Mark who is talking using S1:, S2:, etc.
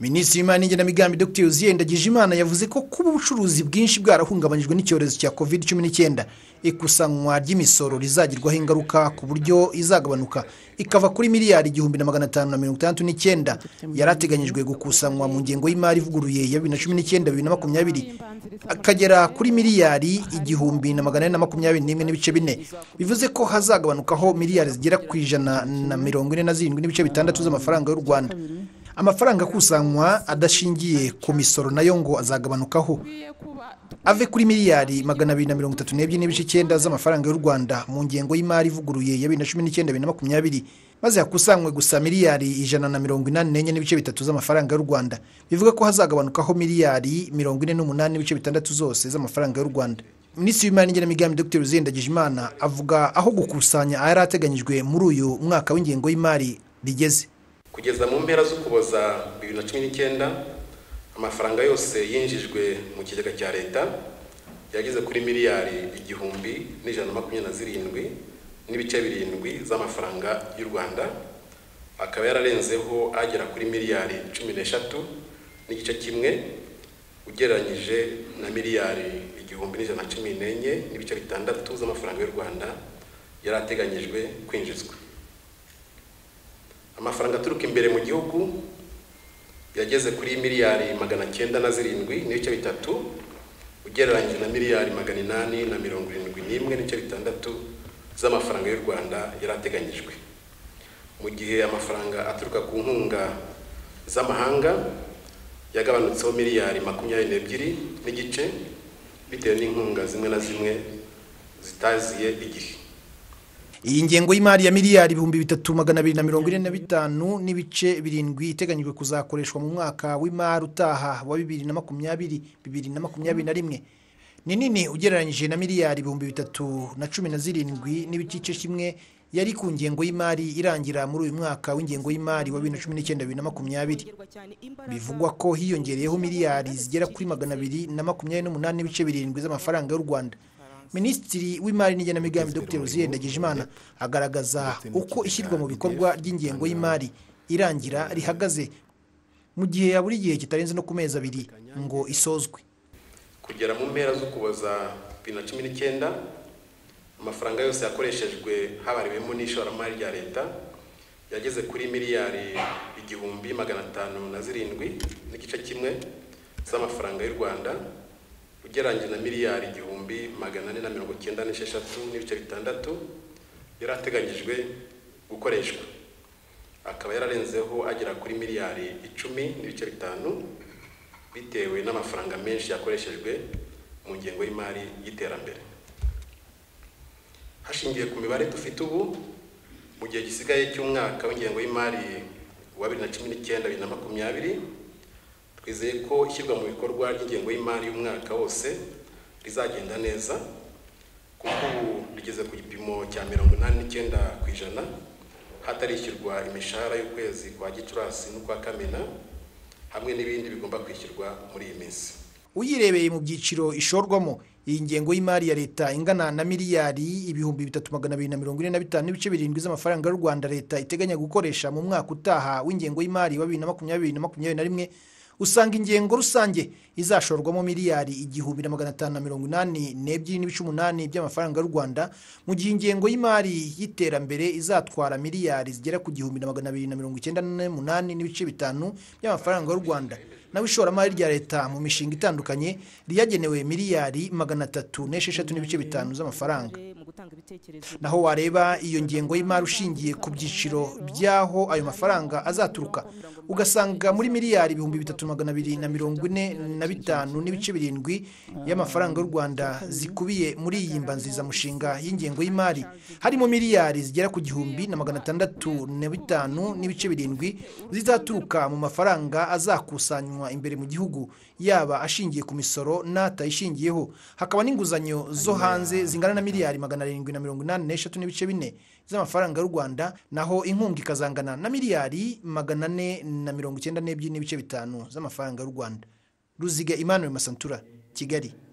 S1: minisitiri w'imari n'igenamigambi dr uziyenda imana yavuze ko kuba ubucuruzi bwinshi bwarahungabanyijwe n'icyorezo cya covid cumi n'icyenda ikusanwa ry'imisoro rizagirwaho ingaruka ku buryo izagabanuka ikava kuri miliyari igihumbi na magana atanu na mirongo itandatu n'icyenda yari ateganyijwe gukusanwa mu ngengo y'imari ivuguruye ya bibiri na cumi n'icyenda bibiri na makumyabiri akagera kuri miliyari igihumbi na magana ane na makumyabiri n'imwe n'ibice bine bivuze ko hazagabanukaho miliyari zigera ku ijana na mirongo ine na zirindwi n'ibice bitandatu z'amafaranga y'u rwanda amafaranga akusanywa adashingiye ku misoro nayo ngo azagabanukaho ave kuri miliyari magana abiri na mirongo itatu n'ebyiri n'ibice icyenda z'amafaranga y'u rwanda mu ngengo y'imari ivuguruye ya bibiri na cumi n'icyenda bibiri na makumyabiri maze hakusanywe gusa miliyari ijana na mirongo inani n'enye n'ibice bitatu z'amafaranga y'u rwanda bivuga ko hazagabanukaho miliyari mirongo ine n'umunani n'ibice bitandatu zose z'amafaranga y'u rwanda minisitiri w'imari n'igenamigambi dr Imana avuga aho gukusanya ayari ateganyijwe muri uyu mwaka w'ingengo y'imari bigeze
S2: kugeza mu mpera z'ukuboza bibiri na cumi n'icyenda amafaranga yose yinjijwe mu kigega cya leta yageze kuri miliyari igihumbi n'ijana na makumyabiri na zirindwi n'ibice birindwi z'amafaranga y'u rwanda akaba yararenzeho agera kuri miliyari cumi n'eshatu n'igice kimwe ugereranyije na miliyari igihumbi n'ijana na cumi n'enye n'ibice bitandatu z'amafaranga y'u rwanda yari ateganyijwe kwinjizwa amafaranga aturuka imbere mu gihugu yageze kuri miliyari magana cyenda na zirindwi n'ibice bitatu ugereranyije na miliyari magana inani na mirongo irindwi n'imwe n'ibice bitandatu z'amafaranga y'u rwanda yari ateganyijwe mu gihe amafaranga aturuka ku nkunga z'amahanga yagabanutseho miliyari makumyabiri n'ebyiri n'igice bitewe n'inkunga zimwe na zimwe zitaziye igihe
S1: iyi ngengo y'imari ya miliyari ibihumbi bitatu magana abiri na mirongo ine na bitanu n'ibice birindwi iteganyijwe kuzakoreshwa mu mwaka w'imari utaha wa bibiri na makumyabiri bibiri na makumyabiri na rimwe ni nini ugereranyije na miliyari ibihumbi bitatu na cumi na zirindwi n'ibice kimwe yari ku ngengo y'imari irangira muri uyu mwaka w'ingengo y'imari wa bibiri na cumi n'icyenda bibiri na makumyabiri bivugwa ko hiyongereyeho miliyari zigera kuri magana abiri na makumyabiri n'umunani n'ibice birindwi z'amafaranga y'u rwanda minisitiri w'imari n'igenamigambi dr Imana agaragaza uko ishyirwa mu bikorwa ry'ingengo y'imari irangira rihagaze mu gihe ya buri gihe kitarenze no ku mezi abiri ngo isozwe
S2: kugera mu mpera z'ukuboza bibiri na cumi n'icyenda amafaranga yose yakoreshejwe habarewemo n'ishoramari rya leta yageze kuri miliyari igihumbi magana atanu na zirindwi n'igice kimwe z'amafaranga y'u rwanda ugereranyije na miliyari igihumbi magana ane na mirongo icyenda n'esheshatu n'ibice bitandatu yari ateganyijwe gukoreshwa akaba yararenzeho agera kuri miliyari icumi n'ibice bitanu bitewe n'amafaranga menshi yakoreshejwe mu ngengo y'imari y'iterambere hashingiwe ku mibare dufite ubu mu gihe gisigaye cy'umwaka w'ingengo y'imari wa bibiri na cumi n'icyenda bibiri na makumyabiri twizeye ko ishyirwa mu bikorwa ry'ingengo y'imari y'umwaka wose rizagenda neza kuko ubu rigeze ku gipimo cya mirongo inani n'icyenda ku ijana hatarishyurwa imishahara y'ukwezi kwa gicurasi n'ukwa kamena hamwe n'ibindi bigomba kwishyurwa muri iyi minsi
S1: uyirebeye mu byiciro ishorwamo iyi ngengo y'imari ya leta ingana na miliyari ibihumbi bitatu magana abiri na mirongo ine na bitanu n'ibice birindwi z'amafaranga y'u rwanda leta iteganya gukoresha mu mwaka utaha w'ingengo y'imari wa bibiri na makumyabiri na makumyabiri na rimwe usanga ingengo rusange izashorwamo miliyari igihumbi na magana atanu na mirongo inani n'ebyiri n'ibice umunani by'amafaranga y'u rwanda mu gihe ingengo y'imari y'iterambere izatwara miliyari zigera ku gihumbi na magana abiri na mirongo icyenda n'umunani n'ibice bitanu by'amafaranga y'u rwanda naho ishoramari rya leta mu mishinga itandukanye riyagenewe miliyari magana atatu n'esheshatu n'ibice bitanu z'amafaranga naho wareba iyo ngengo y'imari ushingiye ku byiciro by'aho ayo mafaranga azaturuka ugasanga muri miliyari ibihumbi bitatu magana abiri na mirongo ine na bitanu n'ibice birindwi y'amafaranga y'u rwanda zikubiye muri iyi mbanzizamushinga y'ingengo y'imari harimo miliyari zigera ku gihumbi na magana atandatu na bitanu n'ibice birindwi zizaturuka mu mafaranga azakusanywa imbere mu gihugu yaba ashingiye ku misoro n'atayishingiyeho hakaba n'inguzanyo zo hanze zingana na miliyari magana arindwi na mirongo inani n'eshatu n'ibice bine z'amafaranga y'u rwanda naho inkunga ikazangana na miliyari magana ane na mirongo icyenda n'ebyiri n'ibice bitanu z'amafaranga y'u rwanda ruziga Emmanuel masantura kigali